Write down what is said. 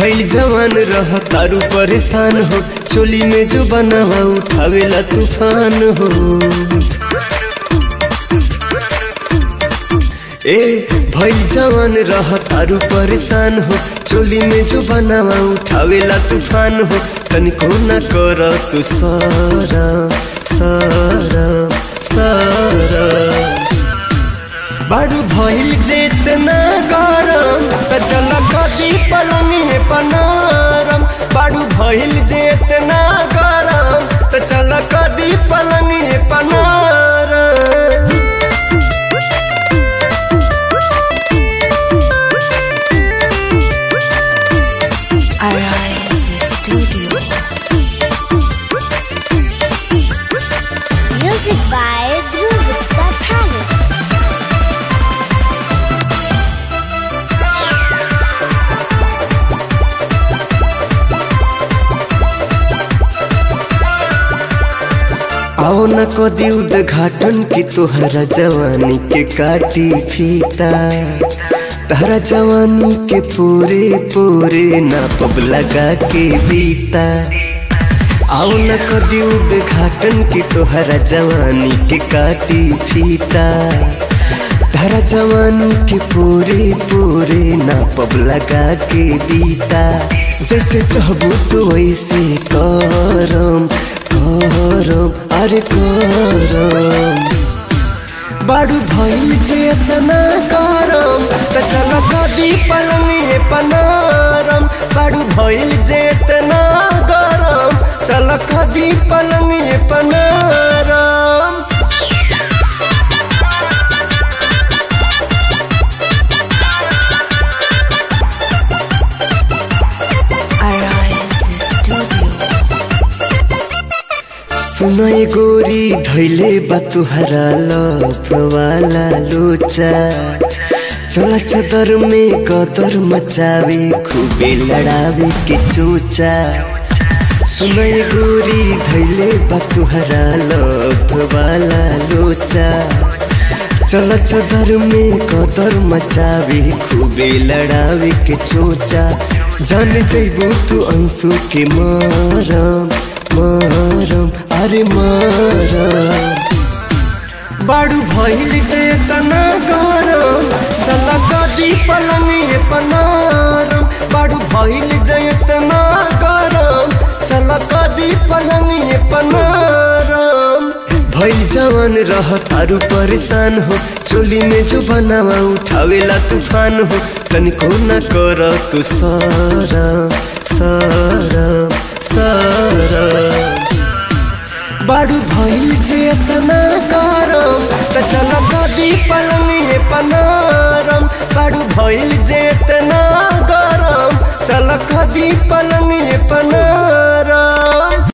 भइल जवान रह तारू परेशान हो चोली में जो बनावा उठावेला तूफान हो ए भइल जवान रह तारू परेशान हो चोली में जो बनावा उठावेला तूफान हो तनिको न कर तू सारा सारा सारा बारू भइल जेतना गरम त चल कदी पलंगी पनारम बारू भइल जेतना गरम त चल कदी पलंगी पनारम Arise Studio. Music by Dhruv Gupta Thani. आओ न कदी उद्घाटन की तोहरा जवानी के काटी फीता तहरा जवानी के पूरे पूरे नापब लगा के बीता आओ न कदी उद्घाटन की तोहरा जवानी के काटी फीता तहरा जवानी के पूरे पूरे नापब लगा के बीता जैसे चाहबू तो वैसे करम करम अरे करम बाडू भइल चेतना करम त चल कदी पलंगी पनारम बाडू भइल चेतना गरम चल कदी पलंगी पनारम Arise Studio. सुनय गोरी धैले बा तुहरा लप वाला लोचा चला चदर में कदर मचावे खूबे लड़ावे के चोचा सुनय गोरी धैले बा तुहरा लप वाला लोचा चल चदर में कदर मचावे खूबे लड़ावे के चोचा जान जैबू तू अंशु के मारम मारम अरे मारम बाडू भइल चेतना गरम चल कदी पलंगी पनारम बाडू भइल चेतना गरम चल कदी पलंगी पनारम भइल जवान रह तारू परेशान हो चोली में जो बनावा उठावेला तूफान हो तनिको न कर तू सारा सारा सारा बाडू भइल चेतना गरम त चल कदी पलंगी पनारम बाडू भइल चेतना गरम चल कदी पलंगी पनारम